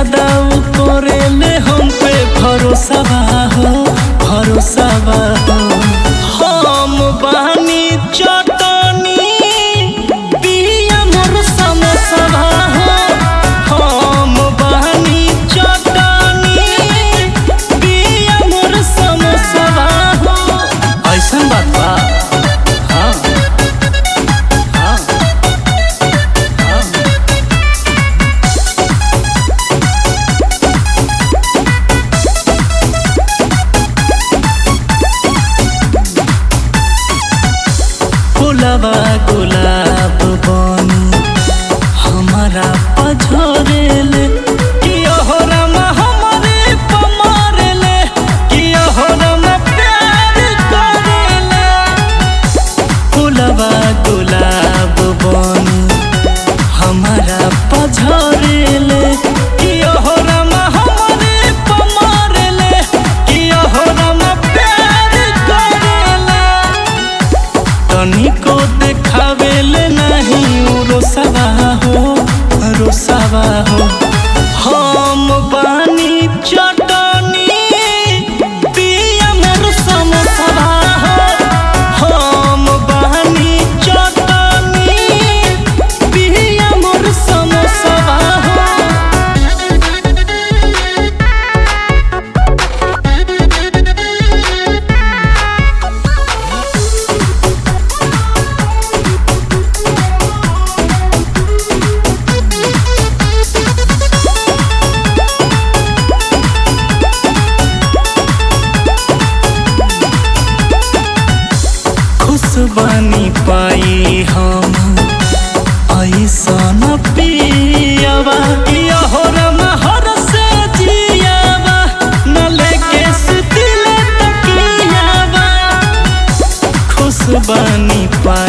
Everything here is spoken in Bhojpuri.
ज्यादा उ करेले हम पे भरोसा बा हो भरोसा बा हो हम बानी चटनी पिया मोर समोसा बा हो हम बानी चटनी पिया मोर समोसा बा हो ऐसन बात बा हाँ हाँ हाँ गुलाबा गुलाब बनी हमारा पझरेले किया हो रामा हमारे पमारेले किया हो रामा प्यार करेले गुलाबा गुलाब बनी हमारा पझरेले किया हो रामा हमारे पमारेले किया हो रामा प्यार करेले तनिको देखावेले नहीं उ रोसवा हो रोसवा हो हम बानी चटनी पिया मोर समोसवा हो हम बानी चटनी पिया मोर समोसवा हो खुश बनी पाई हम ऐसन पियावा किया हो रमा हर से जियावा न लेके सुतिले तकियावा खुश बनी पाई